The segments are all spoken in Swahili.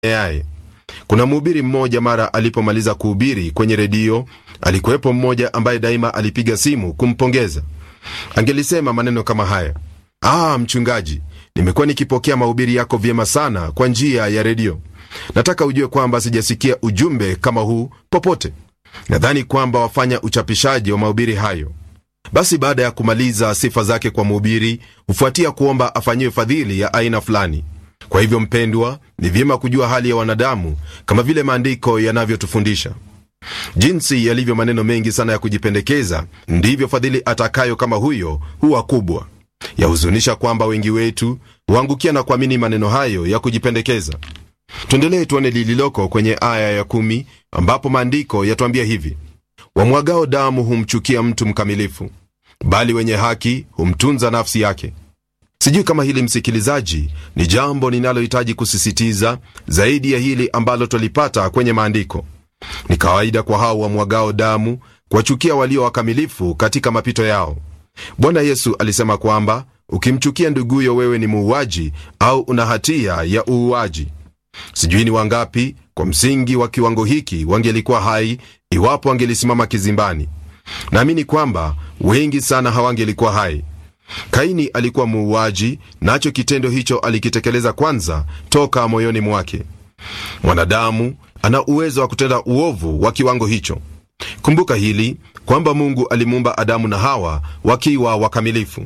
yaye kuna mhubiri mmoja mara alipomaliza kuhubiri kwenye redio alikuwepo mmoja ambaye daima alipiga simu kumpongeza angelisema maneno kama haya ah mchungaji nimekuwa nikipokea mahubiri yako vyema sana kwa njia ya redio nataka ujue kwamba sijasikia ujumbe kama huu popote nadhani kwamba wafanya uchapishaji wa mahubiri hayo basi baada ya kumaliza sifa zake kwa mhubiri hufuatia kuomba afanyiwe fadhili ya aina fulani kwa hivyo mpendwa ni vyema kujua hali ya wanadamu kama vile maandiko yanavyotufundisha jinsi yalivyo maneno mengi sana ya kujipendekeza ndivyo fadhili atakayo kama huyo huwa kubwa yahuzunisha kwamba wengi wetu huangukia na kuamini maneno hayo ya kujipendekeza tuendelee tuone lililoko kwenye aya ya kumi ambapo maandiko yatuambia hivi wamwagao damu humchukia mtu mkamilifu bali wenye haki humtunza nafsi yake sijui kama hili msikilizaji ni jambo ninalohitaji kusisitiza zaidi ya hili ambalo twalipata kwenye maandiko ni kawaida kwa hao wamwagao damu kuwachukia walio wakamilifu katika mapito yao bwana yesu alisema kwamba ukimchukia nduguyo wewe ni muuaji au una hatia ya uuaji sijui ni wangapi kwa msingi wa kiwango hiki wangelikuwa hai iwapo wangelisimama kizimbani naamini kwamba wengi sana hawangelikuwa hai kaini alikuwa muuaji nacho kitendo hicho alikitekeleza kwanza toka moyoni mwake mwanadamu ana uwezo wa kutenda uovu wa kiwango hicho kumbuka hili kwamba mungu alimuumba adamu na hawa wakiwa wakamilifu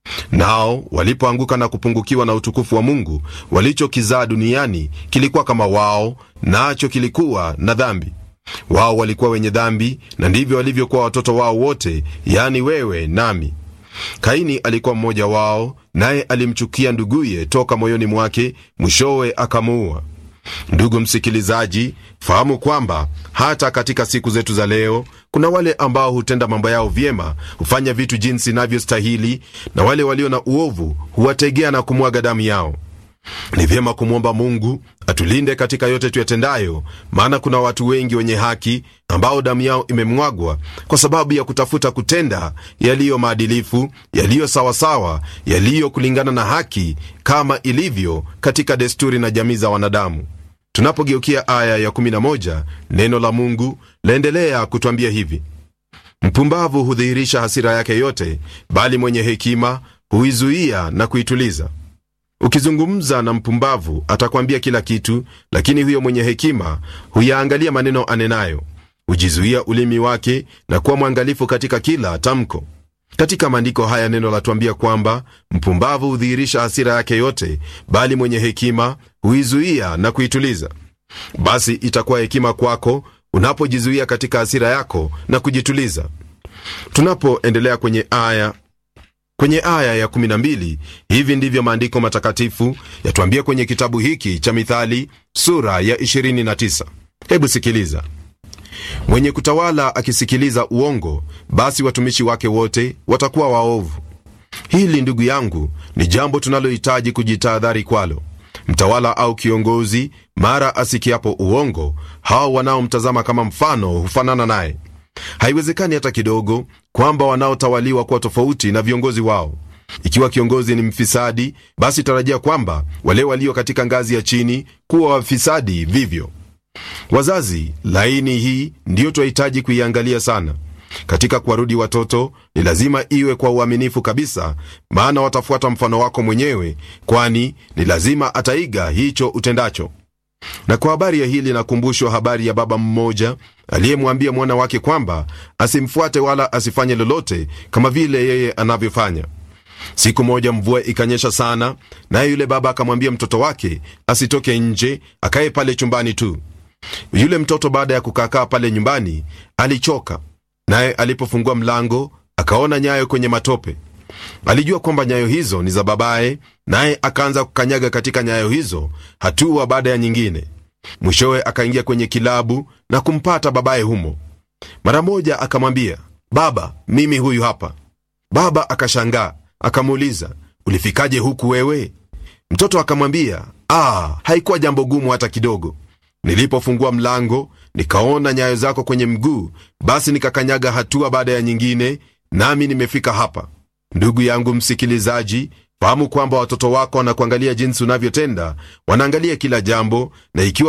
nao walipoanguka na kupungukiwa na utukufu wa mungu walichokizaa duniani kilikuwa kama wao nacho kilikuwa na dhambi wao walikuwa wenye dhambi na ndivyo walivyokuwa watoto wao wote yani wewe nami kaini alikuwa mmoja wao naye alimchukia nduguye toka moyoni mwake mwishowe akamuua ndugu msikilizaji fahamu kwamba hata katika siku zetu za leo kuna wale ambao hutenda mambo yao vyema hufanya vitu jinsi inavyostahili na wale walio na uovu huwategea na kumwaga damu yao ni vyema kumwomba mungu atulinde katika yote tuyatendayo maana kuna watu wengi wenye haki ambao damu yao imemwagwa kwa sababu ya kutafuta kutenda yaliyo maadilifu yaliyo sawasawa yaliyo kulingana na haki kama ilivyo katika desturi na jamii za wanadamu tunapogeukia aya ya 11 neno la mungu laendelea kutwambia hivi mpumbavu hudhihirisha hasira yake yote bali mwenye hekima huizuia na kuituliza ukizungumza na mpumbavu atakwambia kila kitu lakini huyo mwenye hekima huyaangalia maneno anenayo hujizuia ulimi wake na kuwa mwangalifu katika kila tamko katika maandiko haya neno latuambia kwamba mpumbavu hudhihirisha hasira yake yote bali mwenye hekima huizuia na kuituliza basi itakuwa hekima kwako unapojizuia katika hasira yako na kujituliza tunapoendelea kwenye aya kwenye aya ya 12 hivi ndivyo maandiko matakatifu yatuambia kwenye kitabu hiki cha mithali sura ya 29 hebu sikiliza mwenye kutawala akisikiliza uongo basi watumishi wake wote watakuwa waovu hili ndugu yangu ni jambo tunalohitaji kujitahadhari kwalo mtawala au kiongozi mara asikiapo uongo hao wanaomtazama kama mfano hufanana naye haiwezekani hata kidogo kwamba wanaotawaliwa kuwa tofauti na viongozi wao ikiwa kiongozi ni mfisadi basi tarajia kwamba wale walio katika ngazi ya chini kuwa wafisadi vivyo wazazi laini hii ndiyo twahitaji kuiangalia sana katika kuwarudi watoto ni lazima iwe kwa uaminifu kabisa maana watafuata mfano wako mwenyewe kwani ni lazima ataiga hicho utendacho na kwa habari ya hili nakumbushwa habari ya baba mmoja aliyemwambia mwana wake kwamba asimfuate wala asifanye lolote kama vile yeye anavyofanya siku moja mvua ikanyesha sana naye yule baba akamwambia mtoto wake asitoke nje akaye pale chumbani tu yule mtoto baada ya kukaakaa pale nyumbani alichoka naye alipofungua mlango akaona nyayo kwenye matope alijua kwamba nyayo hizo ni za babaye naye akaanza kukanyaga katika nyayo hizo hatua baada ya nyingine mwishowe akaingia kwenye kilabu na kumpata babaye humo mara moja akamwambia baba mimi huyu hapa baba akashangaa akamuuliza ulifikaje huku wewe mtoto akamwambia ah, haikuwa jambo gumu hata kidogo nilipofungua mlango nikaona nyayo zako kwenye mguu basi nikakanyaga hatua baada ya nyingine nami nimefika hapa ndugu yangu msikilizaji fahamu kwamba watoto wako wanakuangalia jinsi unavyotenda wanaangalia kila jambo na ikiwa